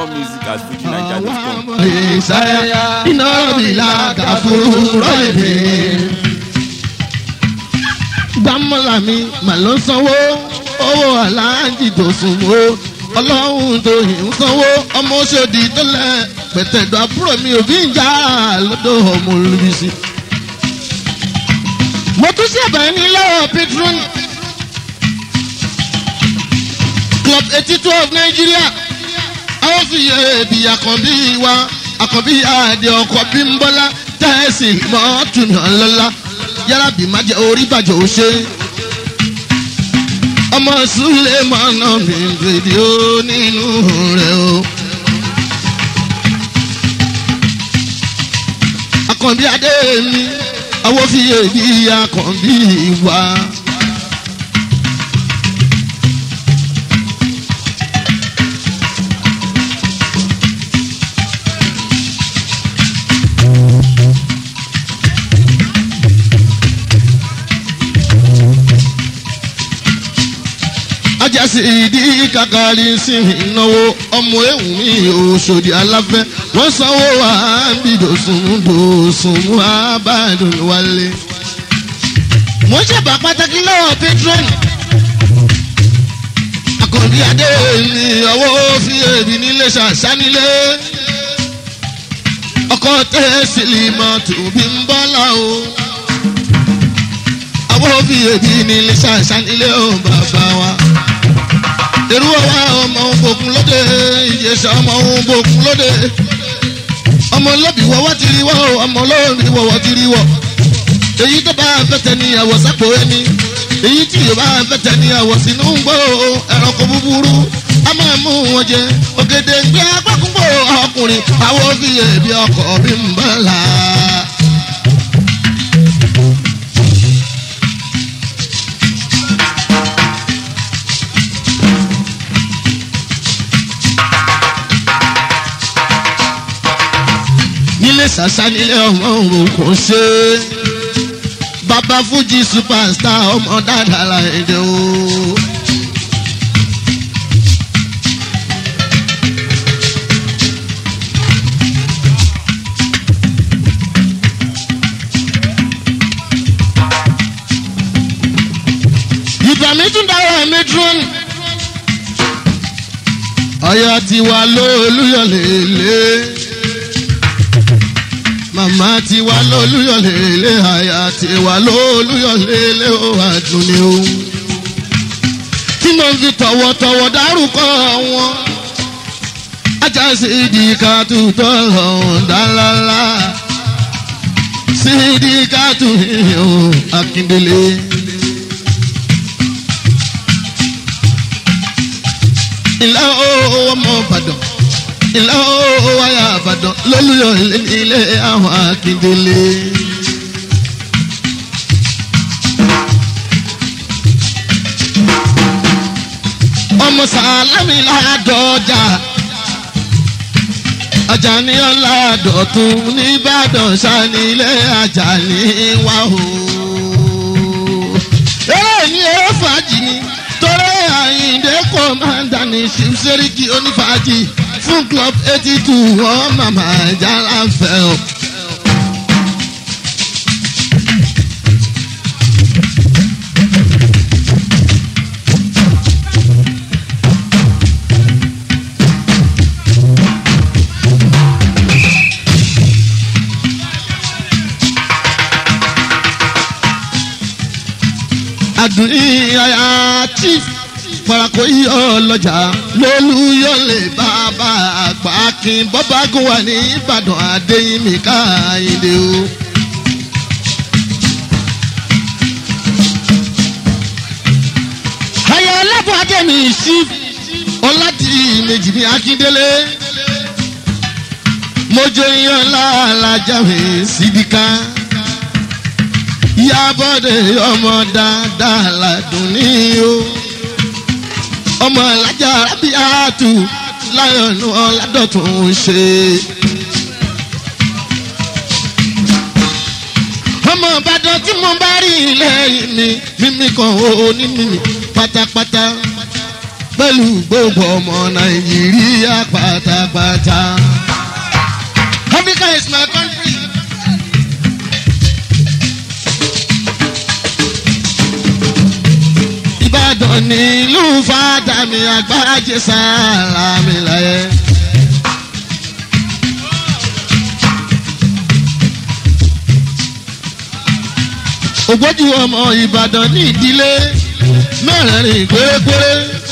More music at fujinaija.com. ìsáyà iná bìlà kàfúrọ̀ èdè. gbàmọ́là mi mà ló sanwó owó aláàjì tó sùn wó ọlọ́run tó yìí ń sanwó ọmọ oṣòdì tó lẹ̀ pẹ̀tẹ̀dọ̀ àbúrò mi ò bí ń jà lọ́dọ̀ ọmọ olùbísí. mo tún ṣẹ̀bẹ̀ ní lọ́wọ́ petron club eighty two of nigeria àwọn fi yẹ ebi àkànbí wa àkànbí àdé ọkọ̀ bí ń bọ́lá tẹ́sí mọ́túnà lọ́la yàrá bí má jẹ́ orí bàjẹ́ ò ṣe. ọmọ sùlẹ̀ mọ́nà mi gbèdé ó nínú rẹ̀ o. àkànbí adé mi àwọn fi yẹ ebi àkànbí wa. ajásí ìdí kàkàrí sí ìnáwó ọmọ ewu mi òṣòdì aláfẹ́ wọ́n sanwó wa bí dòsùn dòsùn mú abádùn wálé. mo ṣèbà pàtàkì lọ́wọ́ patron àkànbí adé ní ọwọ́ fi èbí nílé ṣàṣánilé ọkọ̀ tẹ́sílì mọ́tò bí ń bọ́lá o àwọn òbí èbí nílé ṣàṣánilé o bàbá wa èrú ọwọ́ ọmọ ògbókun lóde ìjẹsà ọmọ ògbókun lóde ọmọ lóbi wọ́wọ́ ti rí wọ́ ọmọ lóbi wọ́wọ́ ti rí wọ́ èyí tó bá fẹ́tẹ̀ ní àwọ̀ sápò ẹni èyí tí yóò bá fẹ́tẹ̀ ní àwọ̀ sínú ń gbọ́ ẹranko búburú a máa mú wọn jẹ ògèdè ń gbé agbákùnbó ọkùnrin àwọn òbí ẹbí ọkọ̀ bí ń bọ̀ là. nílé sàṣà nílé ọmọ òun kò ṣe é bàbá fújì superstar ọmọ dáadáa la èdè o. ìgbà mi tún dáwọ́ mi dúró. ọ̀yọ́ ti wà lóòlùyọ̀ lélẹ̀ màmá ti wá lólúyọ̀lélẹ̀ àyà ti wá lólúyọ̀lélẹ̀ ó àdúnni o. tí mo fi tọ̀wọ̀tọ̀wọ̀ dárúkọ wọn. ajá sí ìdíkà tutọ́ lọ́hùn dálálá. sí ìdíkà tù yíyan akíndélé. ilé ọmọ ìbàdàn ilé owó wáyà àbàdàn lólùyọ̀ ilé àwọn akíndélé. ọmọ sàlámì ládọjà ajani ọládọ̀tún nìbàdàn sanilé ajani wà o. eré ní eré fàájì ni torí àyíǹde kọ́mándà ní ṣíṣẹ́ríkì onífàájì fún club eighty two wọ́n màmá jára fẹ́ o. adùn ìyá chief farako yí ọlọ́jà lólúyọ̀lẹ̀ bàbá àgbà kin bọ́bágún wà ní ìbàdàn adéyìnmí káyìndé o. ayọ̀ ọlọ́bùn adémi sí ọládì méjì ní akíndélé mojo yan láàlájà mi sídìkà yábọ̀dé ọmọ dáadáa ládùn ní o ọmọ alájà rábíàtù láyọ̀nù ọ̀làdọ̀tún ṣe. ọmọ ìbàdàn tí mo bá rí lẹ́yìn mi mímí kan ó ní mímí pátápátá pẹ̀lú gbogbo ọmọ nàìjíríà pátápátá. àpáta. Africa is my country. Ìbàdàn ní ìlú fàdàmì àgbájé sálámì láyé. ògbójú ọmọ ìbàdàn ní ìdílé mẹ́rẹ̀ẹ̀rin pérépéré.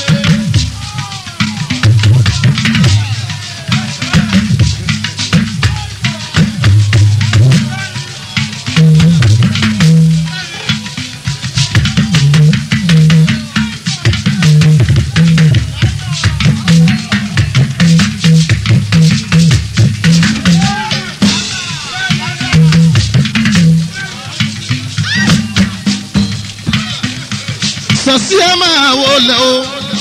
sọ̀sí ẹ máa wọlé o.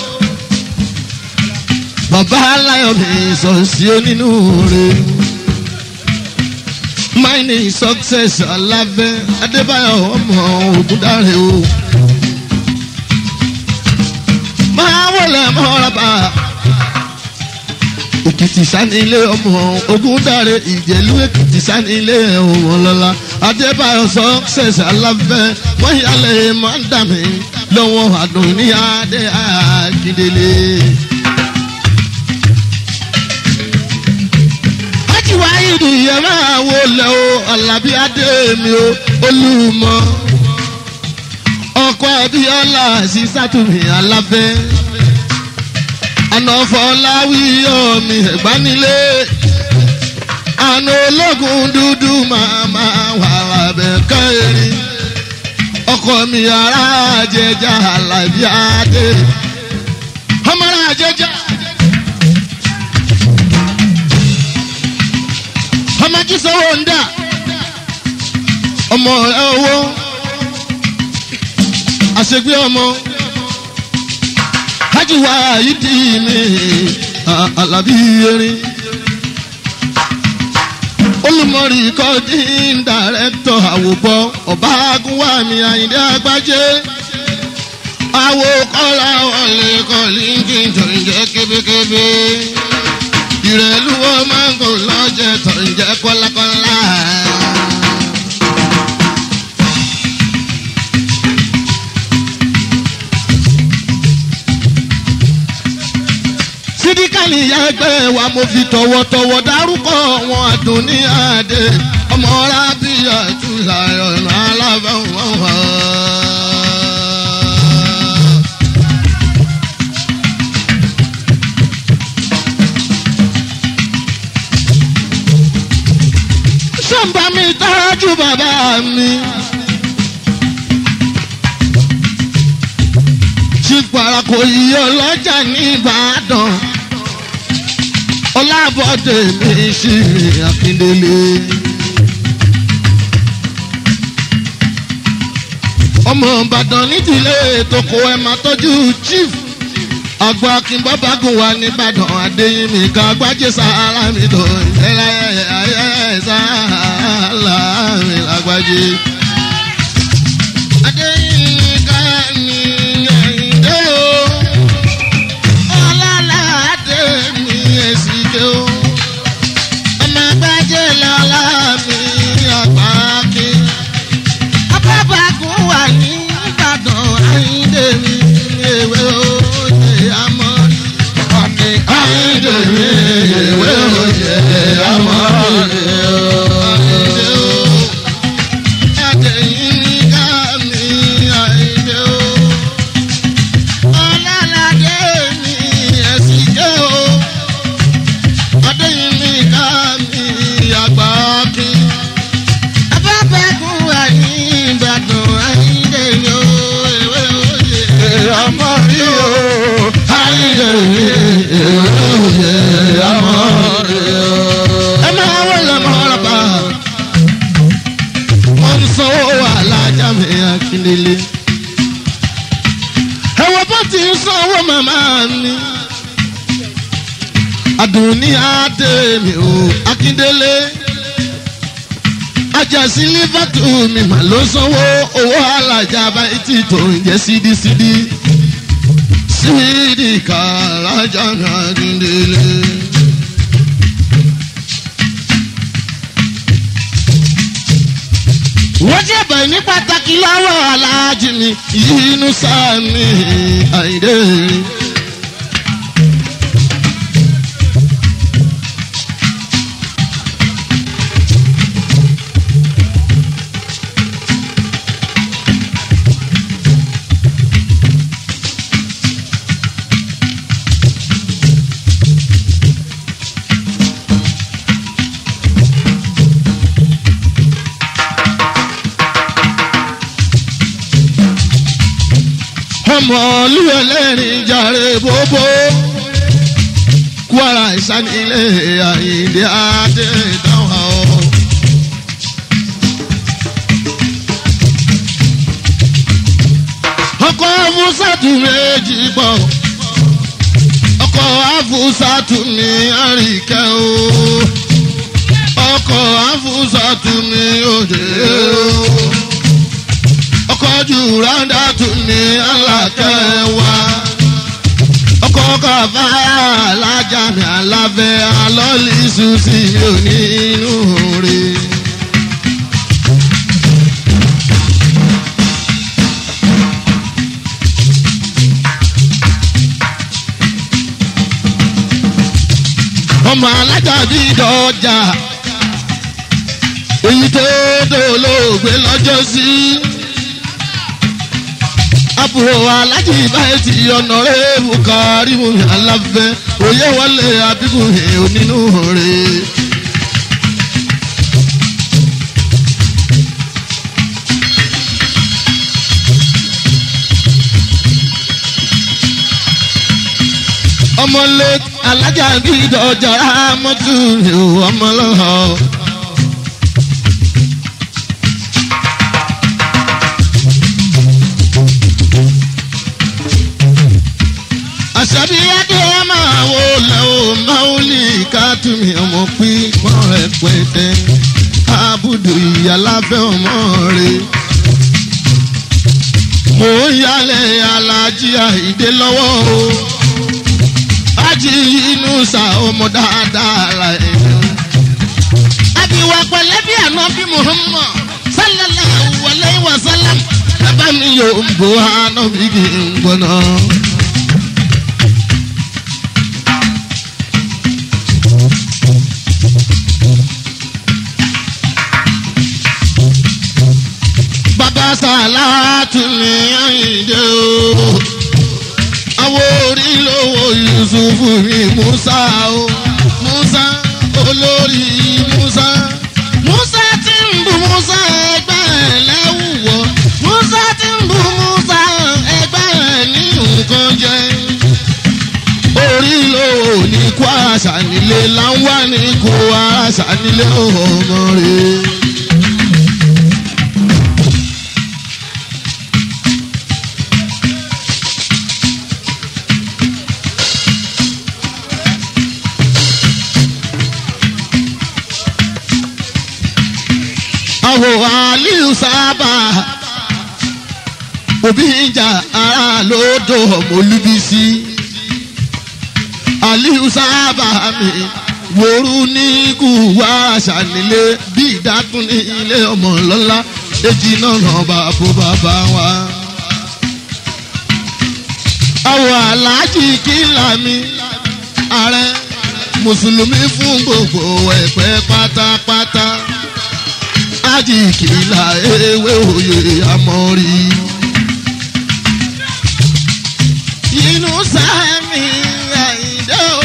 bàbá aláyọ̀ mi sọ̀sí onínú rẹ̀. mining success alábẹ́ adébáyọ̀ ọmọ ògúndáre o. máa wọlé mọ́ràbà. èkìtì sanilé ọmọ ògúndáre ìjẹ̀lú èkìtì sanilé ọmọ lọ́la adébáyọ̀ success alábẹ́ wọ́n yálẹ̀ máa ń dà mí lọ́wọ́ àdùn ní adé àkìdélé. Ájìwá ìdù yẹn máa wo lẹ̀ o, Àlàbí Adé mi o, Olúmọ. Ọkọ Abíọ́lá sí Sátúmì Alábẹ́. Ànàfọláwíyọ̀ mi ẹ̀gbánilé. Àná ológun dúdú màmá wàrà bẹ̀ kẹ́rin ọkọ mi ara jẹjà alábí adé ọmọ ara jẹjà ọmọ jísọwọ ń dà ọmọ rẹ owó àṣegbé ọmọ hájúwá yìí dì mí alábí erin olùmọ̀rì kọ́dín dàrẹ́tọ̀ àwòbọ̀ ọ̀bágúnwà mi àyíndé àgbájé àwò kọ́lá wọlé kọ́lí kí n tó ń jẹ́ kébékébé ìrẹ̀lú wọn máa ń kó lọ́jẹ̀ tó ń jẹ́ kọ́lákọ́lá. sídíkàlì ìyá ẹgbẹ́ wa mo fi tọ̀wọ̀tọ̀wọ̀ dárúkọ wọn àdùn ní àdé ọmọ rábíyà jùlá ọ̀nà alábàwọ̀n wà. sọ́nba mi tọ́jú bàbá mi. chief parako iye ọlọ́jà ní ìbàdàn ọlábọ̀dé mi ṣì akíndélé. ọmọ ìbàdàn nídìílé toko ẹ̀ máa tọ́jú chief àgbà akínbọ́bágùn wa nìbàdàn adéyìnmí ká gbájé sàárà mi tó ìjẹ́lá ayé sàárà mi lágbájé. adéyìnmí ká ní ẹ̀yìndé o ọlọ́ládé mi èsìké o ọmọ gbájé lọ́lá mi àgbà kí. abábágùn wà ní ìbàdàn ayíǹde mi ewé òye amọ́rí. ọ̀nì ayíǹde mi ewé òye amọ́rí. ayíǹde o adéyìn ká mi ayíǹde o ọlọ́ládé mi èsìké o adéyìn mi ká mi àgbà kí. abábágùn wà ní ìbàdàn ayíǹde mi o ewé òye ọmọ rí o ayíǹde mi ewé òye amọ́rí o. ẹ máa wọlé mọ́ra bá wọ́n ń sanwó alájà mi akíndélé. ẹ̀wọ̀n bó ti ń sanwó màmá mi. àdùnní adé mi ò akíndélé. ajásí lífàtú mi mà ló sanwó owó alájà báyìí tí tó ń jẹ́ sídísídí. sídìí kàlájà mi akíndélé. ọpẹ́ ní pàtàkì lọ́wọ́ aláàjì mi yínú sáàmì àìdè. ọmọ olúwẹ̀lẹ́rìn jàre bóbó kwara ìsanilé àyíndé adé dáhùn ọ. ọkọ̀ afúsàtù méjì pọ̀ ọkọ̀ afúsàtù ní àríkẹ́ o ọkọ̀ afúsàtù ní òde o ọkọ̀ jù ráńdà tún ní alákẹ́ wa ọkọ̀ kàfá alájà mi aláfẹ́ alọ́lísù sí onínú rẹ̀. ọmọ alájà bí dọjà èyí tó dolóògbé lọ́jọ́ sí. àbúrò alájì báyìí ti ọ̀nà rẹ̀ bukari mu aláfẹ́ òye wọlé abíkùn onínú rẹ̀. ọmọlé alájà bí dọjà rámọ́tù ọmọlọ́hàn. àṣàbí adé máa wò lẹ́wọ̀ máwùlì kátùmí ọmọ pípọ́n rẹpẹtẹ àbùdù ìyàláfẹ́ ọmọ rẹ̀. mò ń yálẹ̀ alájí àìdé lọ́wọ́ o ájì inú sa ọmọ dáadáa ra ẹ̀. àbíwá pẹ̀lẹ́ bí àná bí muhammad sallallahu alayhi wa sallam bàbá mi yóò ń bọ̀ àná bí kì í gbọ́nà. bàbá sàlátù ní àyíndé o àwọn orí lówó yusufu ní musa o musa olórí musa musa ti ń bu musa ẹgbẹ́ ẹ̀ lẹ́wùwọ́ musa ti ń bu musa ẹgbẹ́ ẹ̀ ní nǹkan jẹ́ orí lówó ní kó àṣà nílé láwọn ní kó àṣà nílé ọmọ rẹ̀. àwọ̀ aliyu sábà òbí ìjà ara lódò ọmọlúbísí aliyu sábà mi wòrú ní kùwà àṣànílé bí ìdákun ní ilé ọmọ lọ́lá èjì náà nà bàbá bàbá wa. àwọ̀ aláàjì kìlà mi ààrẹ mùsùlùmí fún gbogbo ẹ̀pẹ́ pátápátá ájì kìlà ewé òye àmọ́rí. inú sáàmì àyíndé o.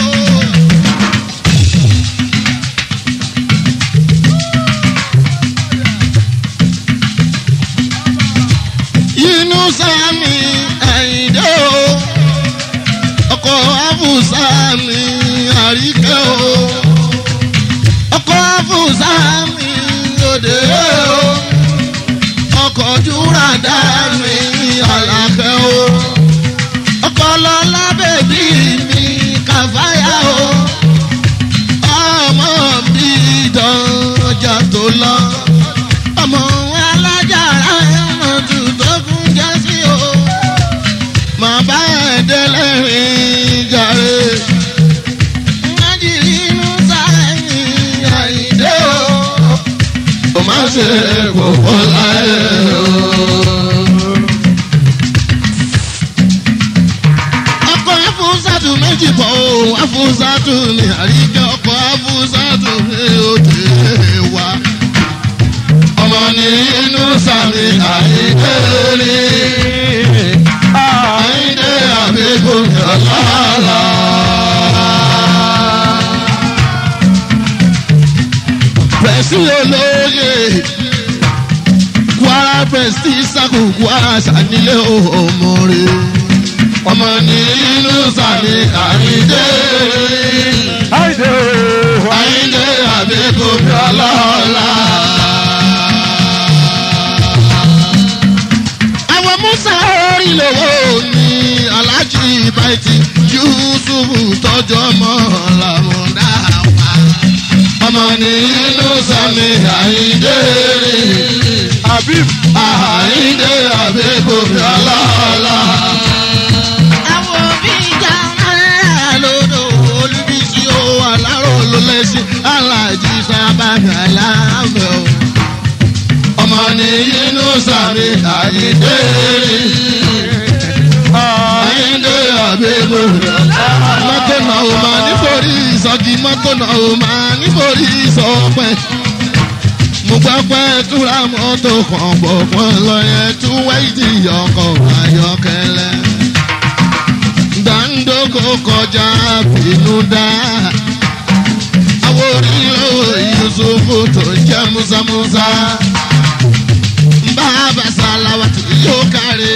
inú sáàmì àyíndé o. ọkọ̀ àbùsáàmì àríkẹ́ o. ọkọ̀ àbùsáàmì òde o ọkọ̀ júra dá mi àlàkẹ́ o ọkọ̀ lọ́lá bèbí mi kàfáyà o ọmọ mi dánjà tó lọ ọmọ alájàrá ẹ̀wọ̀n tù tó kún jẹ́ sí o màá bá ẹ̀ délé rìn jàre ṣe kò pọ̀ láyé o. ọkọ̀ afúnṣàtù méjì pọ̀ o afúnṣàtù ní àríkẹ́ ọkọ̀ afúnṣàtù ní òde wa. ọmọ ní inú sàmì àyíké rí àyíké àbíkú ọ̀làlà. pẹ̀sì olóye kwara pẹ̀sì sàkó kwara sànílé ọmọ rẹ̀ ọmọ ní inú sàmì àyíké rí Àìdè o. àyíké àbíkú ọ̀làlà. àwọn musa orí lówó ní alájí ìbáyìí yusufu tọjú ọmọ làmúdá wa ọmọ ní inú sami àyíndé rí Habib. àyíndé àbíkòbí aláàlá. àwọn òbí ìjà ńlá lódò olùbísí ó aláró ló lẹ́sìn alájí sábàgà láàbẹ̀ o ọmọ ní inú sàmì àyíndé rí àyíndé àbíkú mọ́tò náà ó máa nítorí ìsọjí mọ́tò náà ó máa nítorí ìsọpẹ́ mo gbọ́ pé túra mọ́tò kan bọ̀ fún lọ yẹn tú wáìdì ọkọ̀ ayọ́kẹ́lẹ́ gbàǹdókò kọjá bínú dá àwọn orílẹ̀ yusufu tó jẹ́ musamusa bàbá sàlàwà tí yóò kárí.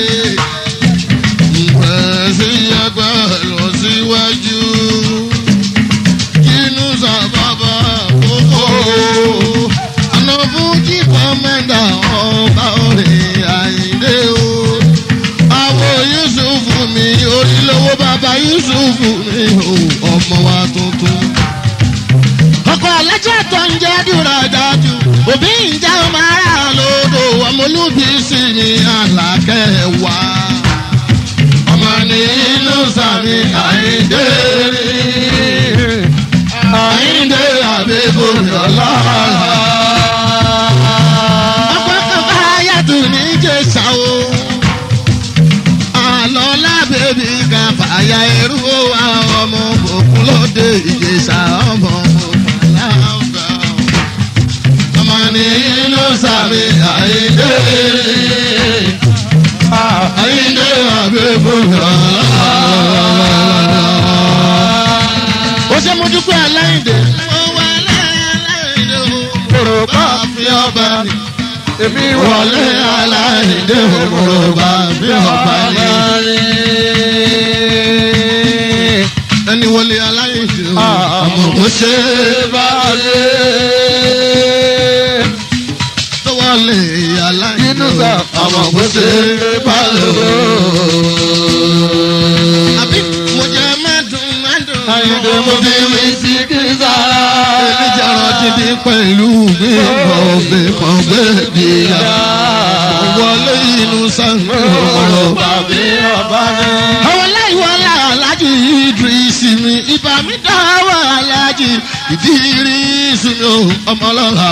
Pẹ̀sí ẹgbẹ́ lọ síwájú. Kínú sábàbà kókó. Àná fún kí kọ́mẹ́ndà ọba òrìn àyíndé o. Àwọn Yusufu mi orílẹ̀-èwọ̀ bàbá Yusufu mi o. Ọmọ wa tuntun ọkọ alájà tó ń jẹ́ dúró dájú òbí ń jẹ́ ọmọ ara lódò ọmọlúbi sí ni àlàkẹ́ wá. ọmọ ní inú sàmì àyíndé rí àyíndé àbíkú yọlá. ọkọ kankan ayàtò ní jésà o. àlọ́ lábẹ́bí kan fàyà ẹrú àwọn ọmọ òkun lóde ìjẹsà ọmọ òkun láǹfà. ọmọ ní inú sàmì àyíndé àyíndé àbẹ́bọ̀lá. ó ṣe mo dúpẹ́ aláìndé. ó wà aláìndé o. kòrò bá fi ọba ni. Èmi wọlé aláìndé o. kòrò bá fi ọba ni. ẹni wọlé aláìndé o. ọmọ kò ṣe é bá lé. tó wọlé aláìndé o. ọmọ kò ṣe é bá lé. àbí mo jẹ mẹ́dùn mẹ́dùn. Àyìndé mo fi wí sí kí sára. Èmi dídí pẹ̀lú gbẹ̀gbọ̀ gbẹ̀gbọ̀ gbẹ̀gbẹ̀ wọlé inú sanwó ọ̀rọ̀. Bàbí ọba ní. àwọn aláìwọlá alájì ìdírísì mi ibà mi dáwọ́ alájì ìdírísì mi ò ọmọlọ́lá.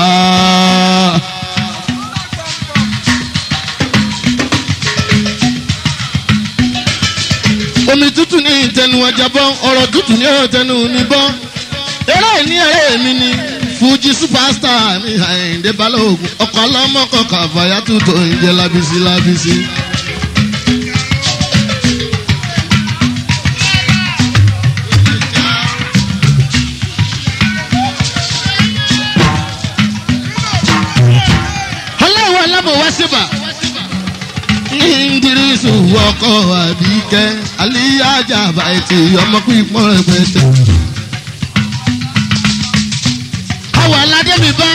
omi tútù ní ìtẹnu ọjà bọ́ ọ̀rọ̀ tútù ní ọ̀tẹnu níbọ̀ eré ní eré mi ni fuji superstar mi àyìndé balógun ọkọ̀ ọlọ́mọkọ̀ kàfàyà tútù ń jẹ́ lábísí lábísí. ọlọ́wọ́ alábọ̀ wá síbà ndirisu ọkọ àbíkẹ́ aliyaja bàtì ọmọ pípọ́n rẹpẹtẹ. àwọn aládé mi bá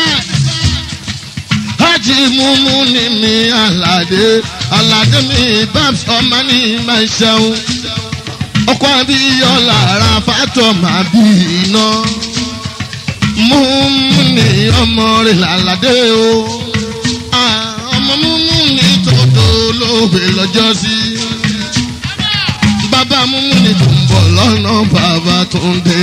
hajj mumu ni mi aládé aládé mi bá ọmọ ní máa ṣẹun ọkọ abiyọlá ara fàtọ máa bí iná mumu ni ọmọ rẹ làládé o Ah, ọmọ mumu ni tòótọ́ olóògbé lọ́jọ́ sí. Bàbá múmú ni tó ń bọ̀ lọ́nà bàbá tó ń dé.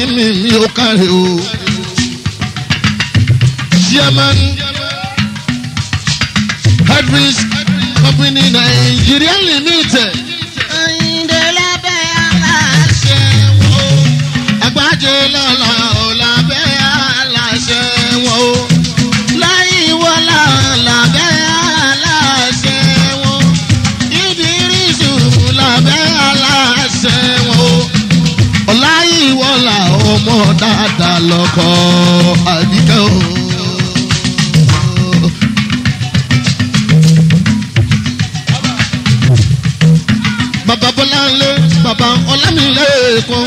ní mi mi ò kárí o. chairman hadris company nigeria limited. Àyìndé lábẹ́ aláṣẹ wo. agbájé lọ́la ò lábẹ́ aláṣẹ wọn o. Láyé wọlá lábẹ́ aláṣẹ wo. ìdírísù lábẹ́ aláṣẹ wọn o. ọláyíwọlá ọmọ dáadáa lọkọ àbíkẹ́ o. bàbá bọ́láńlé bàbá ọlámilẹ́kùn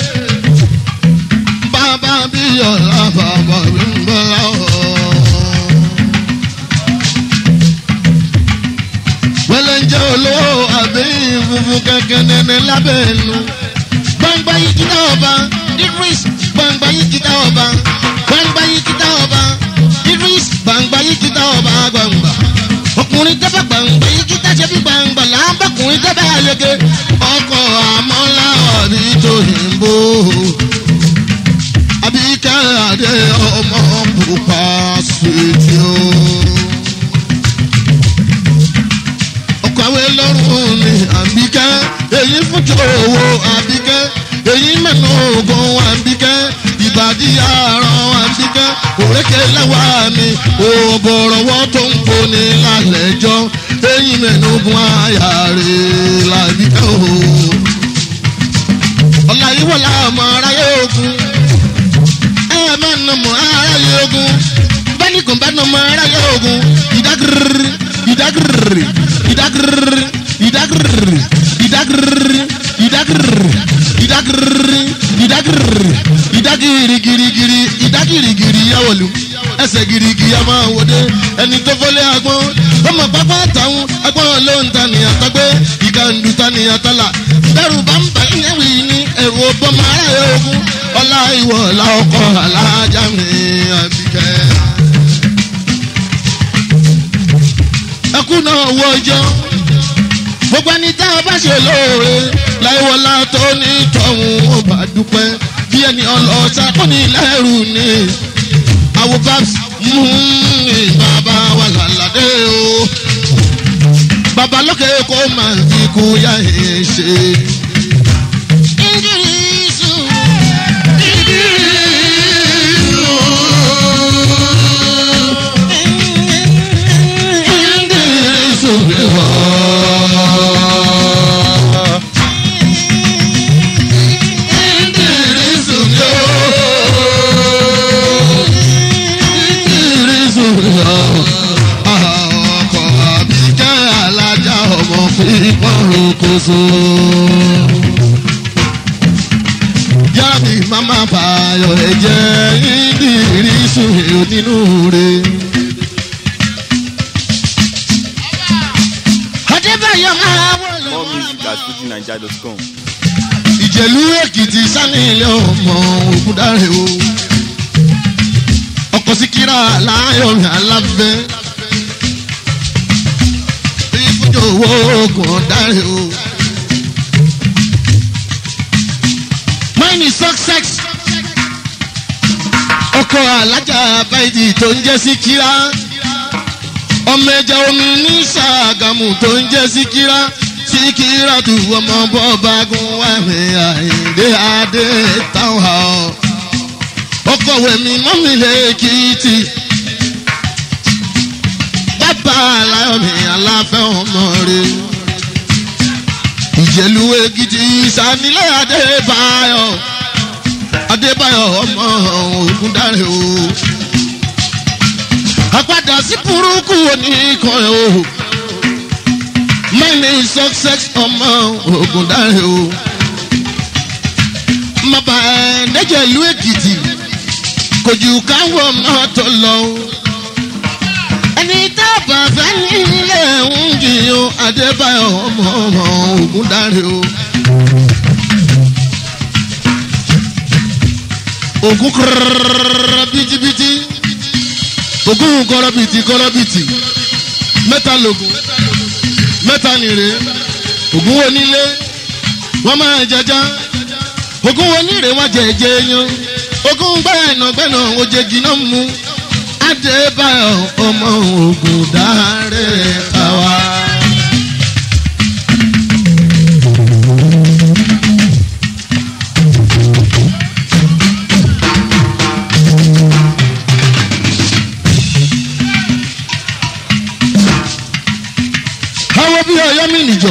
bàbá bíyọ̀lá bàbá bímbọ́lá o. wẹ́lẹ̀ ń jẹ́ olówó àbí funfun kẹ̀kẹ́ nẹ́nẹ́ lábẹ́ ẹnu. gbangba yìí kíta ọba idris gbangba yìí kíta ọba gbangba yìí kíta ọba idris gbangba yìí kíta ọba gbangba. ọkùnrin tẹ́fẹ̀ gbangba yìí kíta ṣe bí gbangba làbọ̀kùnrin tẹ́fẹ̀ àyege. ọkọ̀ àmọ́lá ọ̀bí tòyìnbó àbíkẹ́ adé ọmọ pupa ṣètì o. ọkọ̀wé lọ́rùn ni àbíkẹ́ èyí fúnjọ owó àbíkẹ́ èyí mẹ́nu ogun àbíkẹ́ ìbàdí àárọ̀ àbíkẹ́ òrékè lẹ́wà mi òbọ̀rọ̀wọ́ tó ń poni lálẹ́jọ́ èyí mẹ́nu ogun àyàrè làbíkẹ́ o. ọ̀la ìwọ̀lá ọmọ aráyé ogun ẹ máa nà mọ́ aráyé ogun bẹ́ẹ̀ni kò bá nà mọ́ aráyé ogun ìdágìrì ìdágìrì ìdágìrì ìdágìrì ìdágìrì ìdágìrì ìdágìrì ìdágìrì ìdágìrì girigiri ìdágìrìgìrì yàwọ̀lù ẹsẹ̀ girigi a máa wọlé ẹni tó fọlé agbọ́n ọmọ pápá táwọn agbọ́n ló ń tanìyàn tọ́gbé ìkàndù tanìyàn tọ́là bẹ́rù bá ń bà yín wí ní ẹ̀rù ọbọ̀mọ aráyé ogun ọlá ìwọ̀ ọ̀la ọkọ̀ alájà mi àbíkẹ́. ẹkú náà wọ ọjọ́ gbogbo ẹni tá a bá ṣe lóore láìwọlá tó ní tọ̀hún ó bá dúpẹ́ bí ẹni ọlọ́ọ̀sá tó ní lẹ́rù ni àwọn babs mú ní bàbá wa làlàdé o bàbá lókè kó máa fi kú yá ẹ̀ ṣe. Ìdírísù. Ìdírísù mi wá. Ìdírísù mi ó. Ìdírísù mi ó. Ọkọ̀ àbíkẹ́ alájà ọmọ pípọ́n rokoṣo. Yára mi máma bàyọ̀ ẹ̀jẹ̀ ìdírísù nínú rẹ̀. Adébáyọ̀ máa wọlé. More music at fujininja.com. ìjẹ̀lú èkìtì sani ilé ọmọ ògúndáre o ọkọ̀ síkírà láyọ̀mí alábẹ́ ìfúnjọ owó oògùn ọ̀dáre o. mine is success ọkọ̀ alájà báyìí tó ń jẹ́ síkírà ọmọ ẹja omi ní sàgámù tó ń jẹ́ síkírà síkírà tù ọmọ bọ́ọ̀bá gun wàmí àyíndé adé táwọn ha ọ. ọkọ̀ wẹ̀mí mọ́mí lẹ́kìtì bàbá aláyọ̀mí aláfẹ́ ọmọ rẹ̀ ìjẹ̀lú èkìtì sanilẹ̀ adébáyọ̀ adébáyọ̀ ọmọ ògúndáre o àpadà sí burúkú oníkan ẹ̀ o mine is success ọmọ ogun dáre o mọba ẹ̀ẹ́dẹ́jẹ̀ ìlú èkìtì kò jù káwọ́ mọ́tò lọ o ẹni tá a bá fẹ́ nílé ń jiyàn adébáyọ̀ ọmọ ọmọ ogun dáre o. ogun kọ́rọ́rọ́rọ́ bìtìbìtì ogun kọ́rọ́bìtì kọ́rọ́bìtì mẹ́ta lògùn mẹ́ta nìre ògún onílé wọ́n máa jẹjá ògún oníre wọ́n jẹjẹ yan ogun gbẹ́nàgbẹ́nà ojegi náà mú adébáyọ̀ ọmọ ogun dáre káwa. àwọn bí ọyọ́ mi nìjọ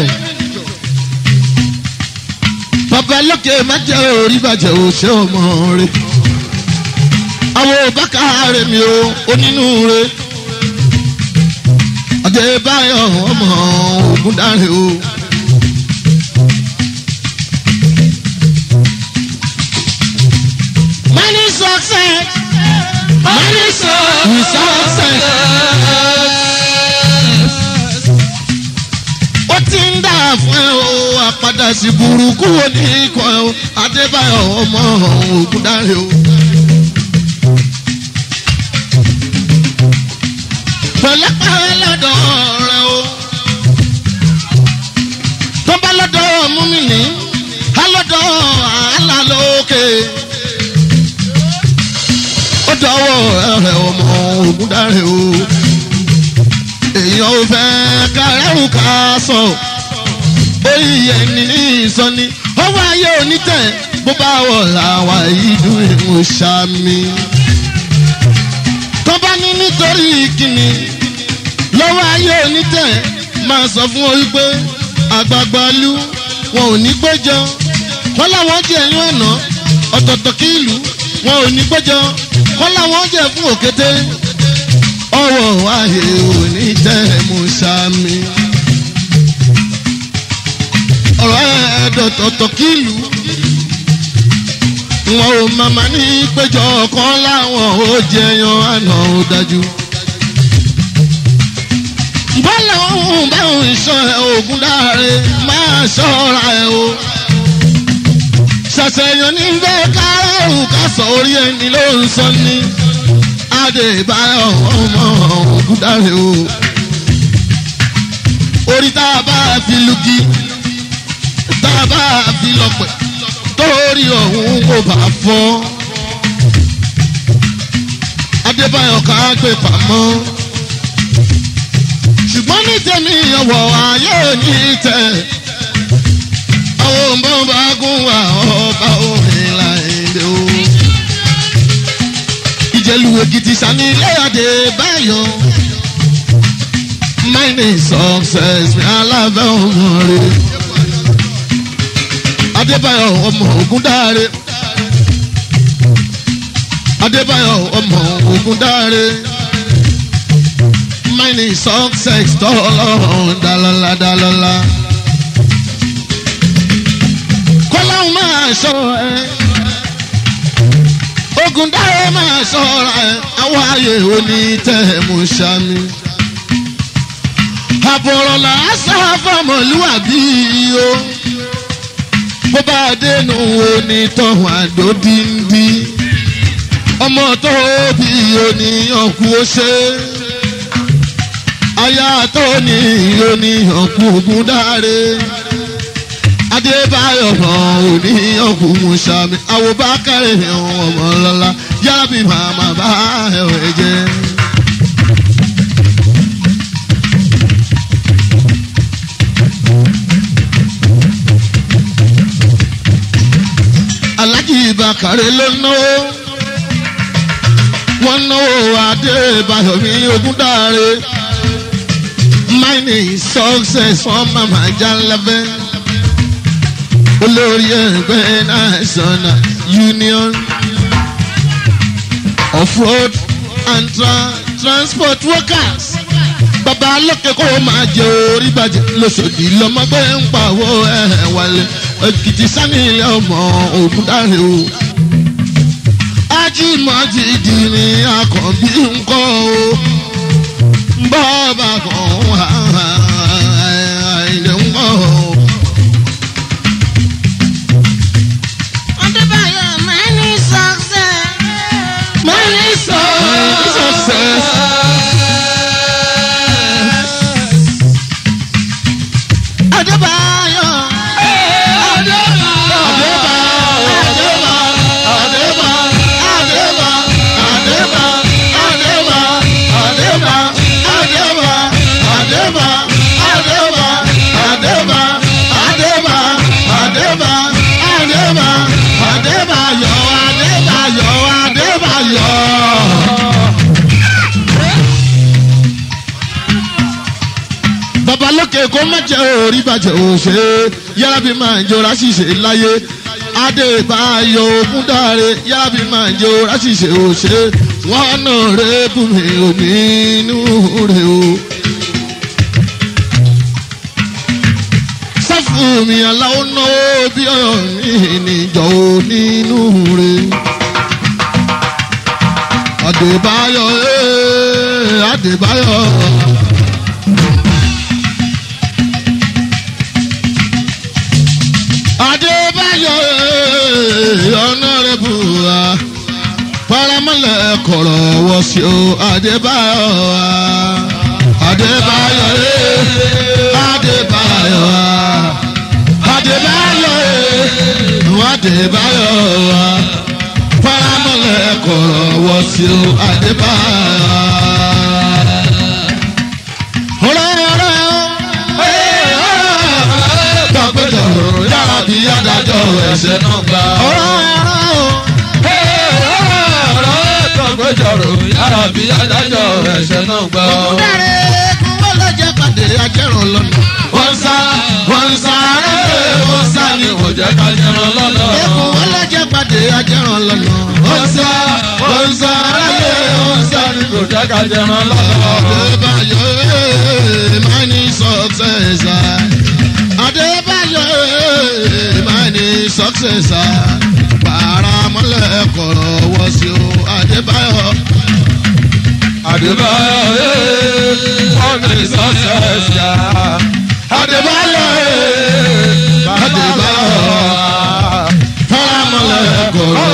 bàbá lókè má jẹ́ orí bàjẹ́ ò ṣe ọmọ rẹ̀ àwọn òbákà rẹ̀ mi ò onínú rẹ̀ adébáyọ̀ ọmọ ogun dáre o. Money success. Money We success. ó ti ń dà fún ẹ o àpadà sí burúkú wo ní ikọ̀ ẹ o adébáyọ̀ ọmọ ogun dáre o. pẹ̀lẹ́pẹ̀lẹ́ lọ́dọ̀ rẹ o. tó bá lọ́dọ̀ mú mi ní alọ́dọ̀ àhálà lókè. ó dọ̀wọ́ rẹ ọmọ ogun dáre o. èèyàn ò fẹ́ kárẹ́rù ká sọ. orí ẹni ní ìsọni ọwọ́ ayé onítẹ̀ bó bá wọ̀ làwọn ìdún ìmọ̀ sàmì tó bá ní nítorí kíni lọ́wọ́ ayé onítẹ̀ máa sọ fún orí pé àgbààgbà lú wọn ò ní gbẹ́jọ́ wọ́n láwọn jẹ́ ẹ̀yìn ọ̀nà ọ̀tọ̀ọ̀tọ̀ kí ìlú wọn ò ní gbẹ́jọ́ wọ́n láwọn jẹ́ fún òkété ọwọ́ ayé onítẹ̀ mú sàmì ọ̀rọ̀ ẹ̀ẹ́dọ̀tọ̀ọ̀tọ̀ kí ìlú wọn ò màmá ní péjọ kan láwọn ò jẹyan àná ò dájú. bọ́lá òun báwọn ìṣọ́ ẹ̀ ògùn dáre máa ṣọ́ra ẹ̀ o. ṣàṣeyàn ní bẹ́ẹ̀ kárọ̀rù ká sọ orí ẹni ló ń sọ ní. adébáyọ̀ ọmọ ògùn dáre o. orí tá a bá fi lugi tá a bá fi lọ́pẹ̀ torí ọ̀hún kò bá fọ́. Adébáyọ̀ ká gbé pamọ́. Ṣùgbọ́n ní tèmi ọ̀wọ̀ ayé ní tẹ̀. Àwọn òǹbọ̀n bá gún wa ọba orin láìdè o. Ìjẹ̀lú Èkìtì sani ilé Adébáyọ̀. Mining success ní alábẹ́ ọmọ rẹ̀ adébáyọ̀ ọmọ ogun dáre adébáyọ̀ ọmọ ogun dáre mining success tọ́lọ́run dalọ́lá dalọ́lá kọ́láhùn máa ṣọ́ ẹ ogun dáre máa ṣọ́ra ẹ àwọn ààyè òní tẹ̀ mú sami àbọ̀rọ̀ làásà fọmọlúwàbí o bó bá dénú onítọ̀hún àdó díndí ọmọ tó bí oníyàn kú ó ṣe aya tó ní oníyàn kú ogun dáre adébáyọ̀ hàn oníyàn kú musami àwòbákẹ́rẹ́ hàn ọmọ lọ́la yábì màmá bá ẹ̀ jẹ́. alájì ìbàkàrẹ ló náwó wọn náwó adébáyọ̀ mi ogúndáre mining success wọn màmá jálẹ́bẹ́ olórí ẹgbẹ́ national union off-road and tra transport workers bàbá lókè kó o máa jẹ orí bàjẹ́ lóṣòdì lọ́mọgbé ń pàwọ́ ẹ̀ wálé èkìtì sani ilé ọmọ ògùn dáre o. ajímọ̀jì dì ní akànbí ńkọ́ o. bọ́ọ̀bà kan wà ilé ńkọ́ o. Adébáyọ̀ money success. money success. Adébáyọ̀. babalókè kó má jẹ́ orí bàjẹ́ òṣè yára bí máa ń jọra ṣìṣe láyé adébáyọ̀ ògúndàre yára bí máa ń jọra ṣìṣe òṣè wọn náà rẹ bùnmi òní inú rẹ o. sáfù mi aláwọ̀ náwó bí ọ̀yọ́ mi níjọ́ nínú rẹ. adébáyọ̀ ee adébáyọ̀. adébáyọ̀ ọ̀nàrẹ́bù wa paramọ́lẹ̀ kọ̀rọ̀ wọ̀ sí o adébáyọ̀ wa adébáyọ̀ adébáyọ̀ wa adébáyọ̀ adébáyọ̀ wa paramọ́lẹ̀ kọ̀rọ̀ wọ̀ sí o adébáyọ̀ wa. ọ̀rọ̀ ọ̀rọ̀ tọ́gbẹ́jọ́ yàrá bí adájọ́ ẹ̀ṣẹ̀ náà gbà. ọ̀rọ̀ ọ̀rọ̀ tọ́gbẹ́jọ́rò yàrá bí adájọ́ ẹ̀ṣẹ̀ náà gbà. dáre kún wọ́n lọ jẹ́ pàdé ajẹ́rùn lọ́nà. wọ́n sá wọ́n sá rẹ̀ wọ́n sá ni kò jẹ́ ká jẹran lọ́nà. ẹkùn wọ́n lọ jẹ́ pàdé ajẹ́rùn lọ́nà. wọ́n sá wọ́n sá rẹ̀ wọ́n sá ni kò jẹ́ ká jẹran lọ́nà. Adébáyọ̀ ee, mine success. Adébáyọ̀ ee, mine success. Paramọ́lẹ̀ kọ̀rọ̀ wọ́ sí o. Adébáyọ̀ Adébáyọ̀ ee, wọ́n ní success yá. Adébáyọ̀ ee, Adébáyọ̀. paramọ́lẹ̀ kọ̀rọ̀.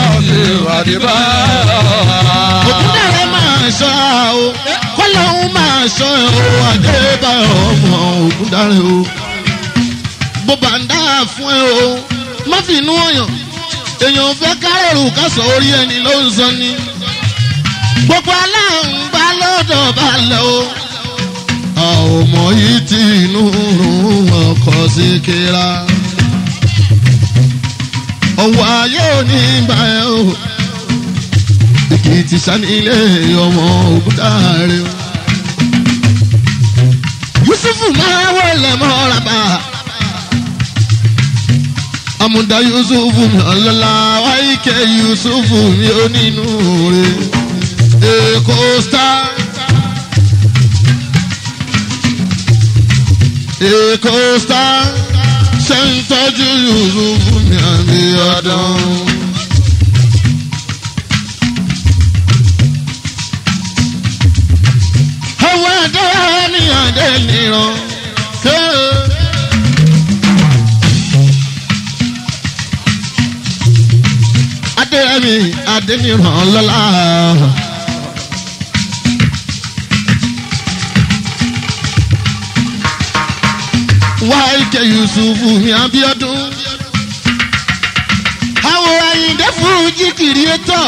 Ògúndàrẹ́ máa ṣọ́ o. Kọ́lọ́hún máa ṣọ́ o. Adébáyọ̀ ọmọ Ògúndàrẹ́ o. Bó bá ń dá fún ẹ o. Má fi inú ọ̀yàn. Èèyàn fẹ́ kárẹ̀rù kásọ̀ orí ẹni ló ń sọ ni. Gbogbo aláǹgbá lọ́dọ̀ balẹ̀ o. Àwọn ọmọ yìí ti inú rún ọkọ̀ sí kíra. Ọwọ́ ayé ò ní bá ẹ o èkìtì sanilé ọmọ ògúndàrẹ o. yusufu máa wọlé mọ́ra bá amúdá yusufu mi ọlọ́lá wáyíkẹ́ yusufu mi ò nínú rẹ̀ èkó star. èkó star ṣe ń tọ́jú yusufu mi àmì ọdún. àwọn ẹ̀dá ní àdé nìran ké. adéyẹmí adéníran lọ́la. wáìkẹ́ yusufu mi abiodun. àwọn àyìndé fújì kìrìẹ́tọ̀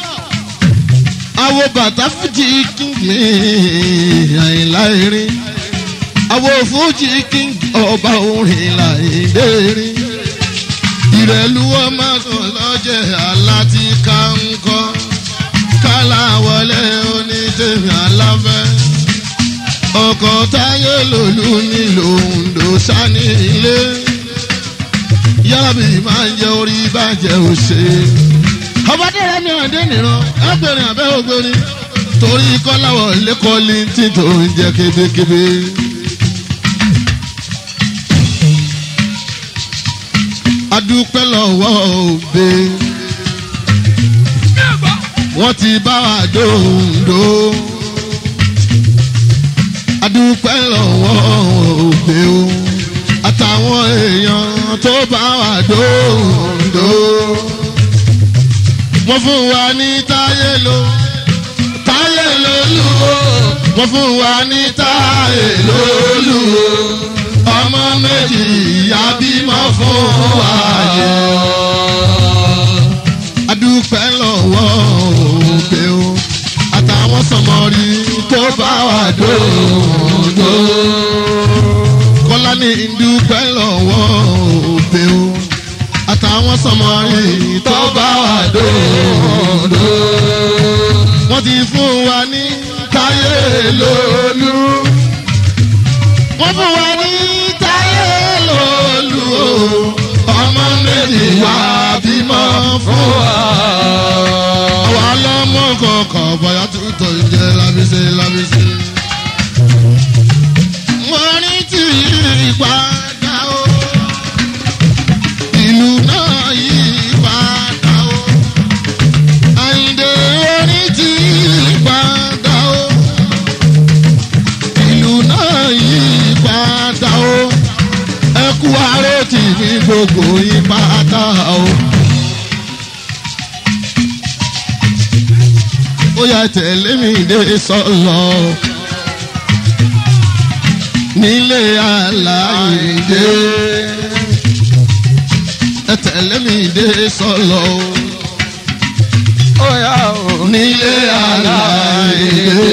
àwọn bàtà fújì kíngì àyìnlá erin àwọn fújì kíngì ọba orin làyìndé erin ìrẹ̀lú ọmọ kan lọ́jẹ̀ aláti kánkọ́ kálá wọlé onítẹ̀mí aláfẹ́ ọkọ̀ táyé lòlú nílò òǹdó sani ilé yábì máa ń jẹ orí bàjẹ́ òṣèlú ọbadé rẹ mi ọdẹ nìran ẹgbẹrin abẹ ògbóni torí kọláwọ lẹkọọlì tí tó ń jẹ kébékébé. adúpẹ́ lọ́wọ́ òbe wọ́n ti bá wa dòǹdó. adúpẹ́ lọ́wọ́ òbe o àtàwọn èèyàn tó bá wa dòǹdó wọ́n fún wa ní táyé lo táyé lolú o wọ́n fún wa ní táyé lolú o ọmọ méjì ìyá bímọ fún wa yẹ. adúpẹ́ lọ́wọ́ òbí o àtàwọn sọmọrí tó bá wa dòdò kọ́lá ní ìdúpẹ́ lọ́wọ́ òbí o àtàwọn sọmọrí tó bá wà dòdò. wọ́n ti fún wa ní táyé lónú. wọ́n fún wa ní táyé lòlù o ọmọ méjì wá bímọ fún wa. àwa lọ́mọ kọ̀ọ̀kan bóyá tútọ̀ ìjẹ́ lábísí lábísí. wọ́n ní tí ìpadà o ìlú náà yí padà o. àyìndé orí tí padà o. ìlú náà yí padà o. ẹ kú aró tì ní gbogbo yí padà o. ó yà tẹ̀lé mi dé sọ́lọ́ nílé aláìdé ẹ tẹ̀lé mi dé sọ́lọ́ nílé aláìdé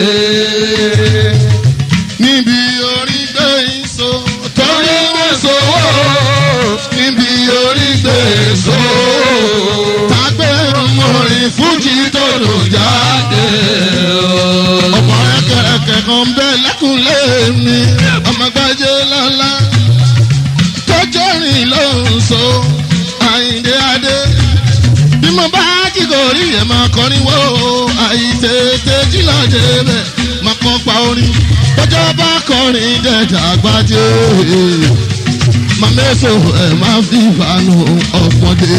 níbi orí gbé ìso torí wọ́n sowó níbi orí gbé ìso tàgbé mọ̀rin fújì tó lò jáde ọmọ ẹkẹrẹkẹ kan bẹ lẹkùnlé mi ọmọ gbájé lọlá tọjọ rìn ló ń so àyíndé adé bí mo bá jí kò rí ẹ̀ máa kọrin wó àìtètè jí lọ́jẹ́ bẹ̀ máa kọ́ pa orin tọ́jọ́ bá kọrin dẹ̀dà gbájé màmẹ́sọ̀ ẹ̀ máa fi ìbánu ọ̀pọ̀dé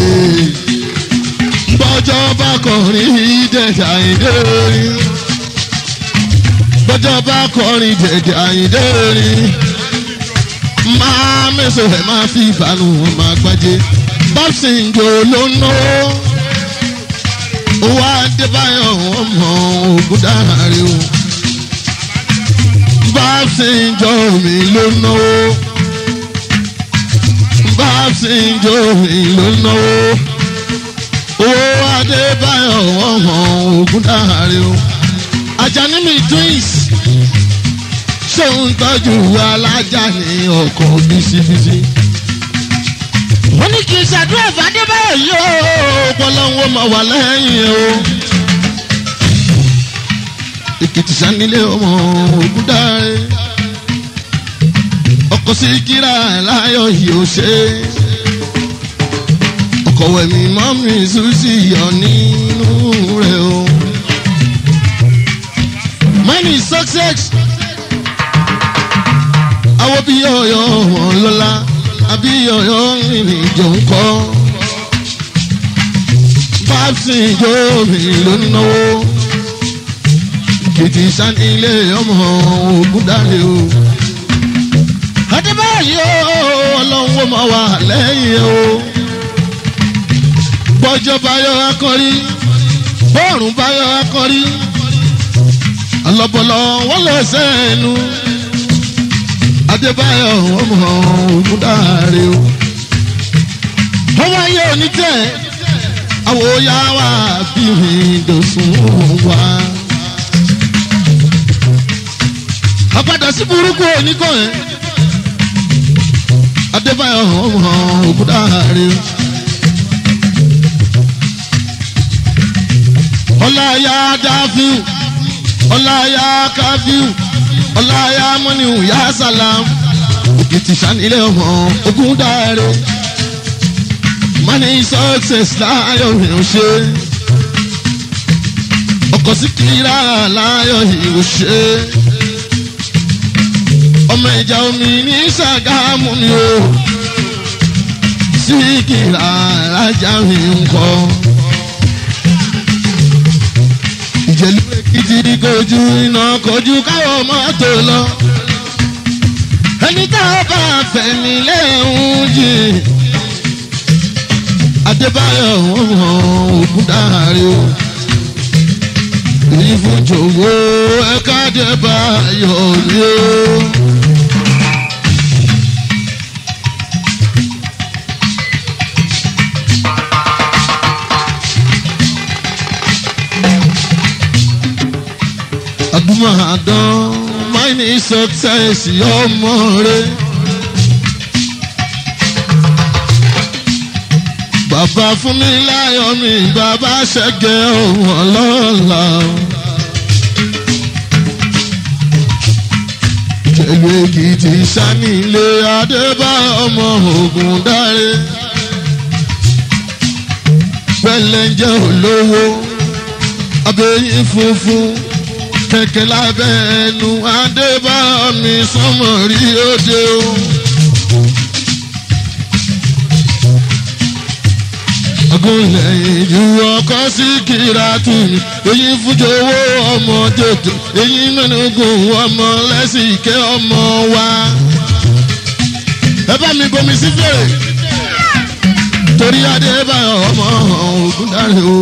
bọ́jọ́ bá kọrin dẹ̀dà àyíndé rin bọ́jọ́ bá kọrin dẹ̀dà àyíndé rin máa mẹ́sọ̀ ẹ̀ máa fi ìbánu ọmọ àgbájé bọ́sìngò ló ń náwó owó adébáyọ̀ ọmọ ògùn dáhàrí o bọ́sìngò mi ló ń náwó bọ́sìngò mi ló ń náwó owó adébáyọ̀ ọmọ ògùn dáhàrí o ajani mi twins ṣé ń tọ́jú alájà ní ọkọ̀ bísíbísí wọ́n ní kì í ṣàdúrà fàdébáyọ̀ yìí o. ọpọlọwọ máa wà lẹ́yìn o. èkìtì sanilé ọmọ ògúndáre ọkọ̀ sí kíra láyọ̀ yìí ó ṣe. ọkọ̀ wẹ̀mí mọ́mí ṣùṣì yọ nínú rẹ̀ o. money is success. àwọn bí ọ̀yọ́ wọn lọ́la àbí ọ̀yọ́ ìrìn ìjọ ń kọ́. Báàsì ìjọ mi ló ń náwó. Kìtì sani ilé ọmọ ogun dáre o. Adébáyọ̀ yìí ó ọlọ́run ó máa wà lẹ́yìn o. Bọ́jọ́ báyọ̀ akọrí, bọ́ọ̀rùn báyọ̀ akọrí. Àlọ́bọ̀lọ́ wọ́n lọ sẹ́nu adébáyọ̀ ọmọ ogun dáre o. ọmọ ayé òní tẹ̀ àwòyá wa bí mi dòsùn wá. àpadà sí burúkú oníkọ̀ ẹ̀ adébáyọ̀ ọmọ ogun dáre o. ọláyà dáfíù ọláyà káfíù ọláyà mọ́nìhù yá sàlám òkìtì sanilé ọmọ ogun dáre money success láyọ̀ ìhùn ṣe ọkọ̀ sí kíra láyọ̀ ìhùn ṣe ọmọ ìjà omi ní sàgámù ni o sí kíra alájà mi ń kọ́ ìjẹ̀lú èkìtì kojú iná kojú káwọ́ mọ́tò lọ. ẹni tá a bá fẹ̀mí lẹ́hùn jì. adébáyọ̀ ọmọ ògùn dáre o. ìfúnjòwò ẹ̀ka adébáyọ̀ ni o. àdúmọ̀dán máìní success ọmọ rẹ. bàbá fún mi láyọ̀ mi bàbá ṣẹ́gẹ̀ ohun ọlọ́ọ̀la. pẹ̀lú èkìtì sanilé adébá ọmọ ogun dáre pẹ̀lẹ́njẹ́ olówó abẹ́yìn funfun kẹ̀kẹ́ lábẹ́ ẹnu adébá mi sọmọ rí òde o. agunlẹ̀ ìlú ọkọ̀ sí kírátù èyí fújowó ọmọ tètè èyí mẹ́nugun ọmọ lẹ́sìkẹ́ ọmọ wa. ẹ bá mi bomi sí fèrè torí adébáyọ̀ ọmọ ògùn dáre o.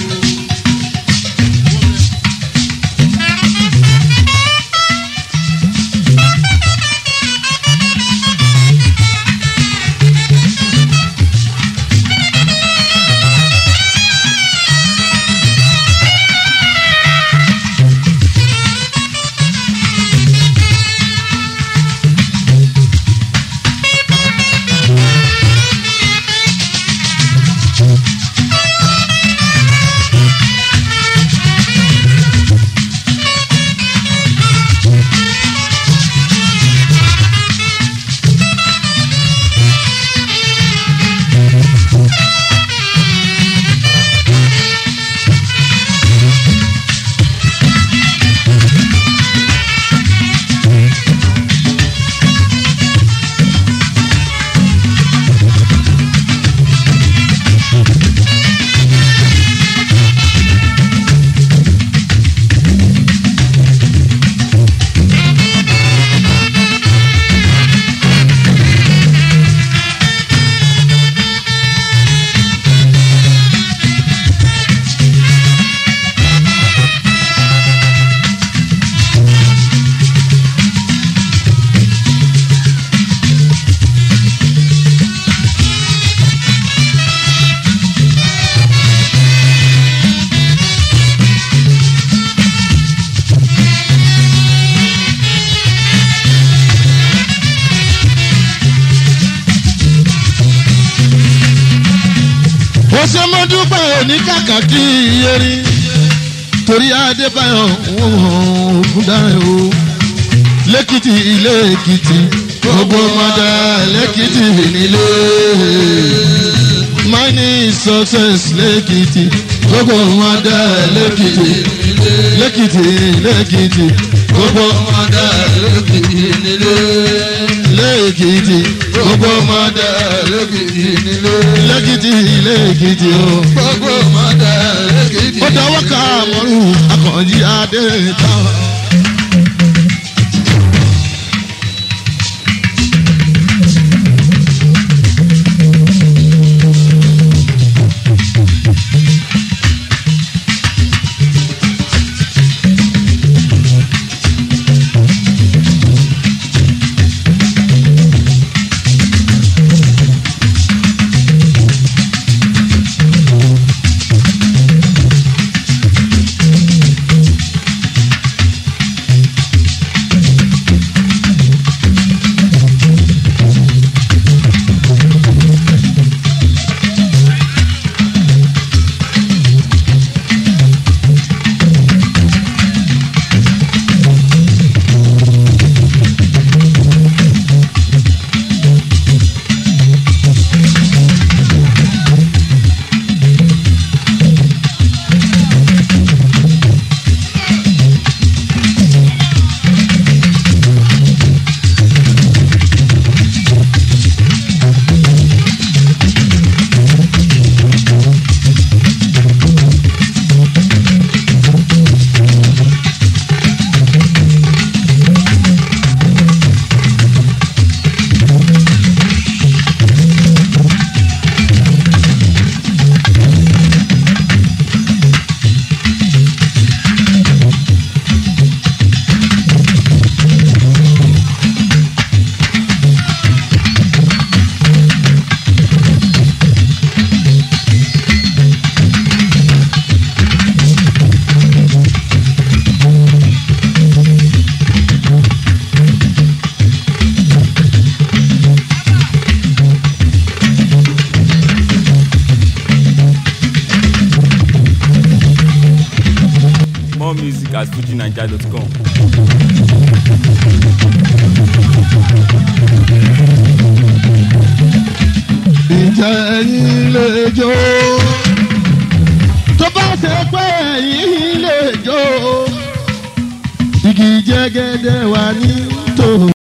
ó ṣe mọ́ dúpẹ́ òní kàkà kí erin torí adébáyọ̀ ògùn dáre o lẹ́kìtì ilé èkìtì gbogbo mọ́dà lẹ́kìtì nílé mining success lẹ́kìtì gbogbo mọ́dà lẹ́kìtì lẹ́kìtì lẹ́kìtì gbogbo mọ́dà lẹ́kìtì nílé lẹ́kìtì gbogbo mọ́dà lẹ́kìtì nílé lẹ́kìtì lẹ́kìtì o gbogbo mọ́tà lẹ́kìtì. ó dọwọ́ ká mọ́rù akànjí adé táwọn. music at fujinaija.com. ìjà ẹ̀yìn lè jó. tó bá ṣe pé ẹ̀yìn lè jó. igi jẹ́gẹ́dẹ́ wà ní tòun.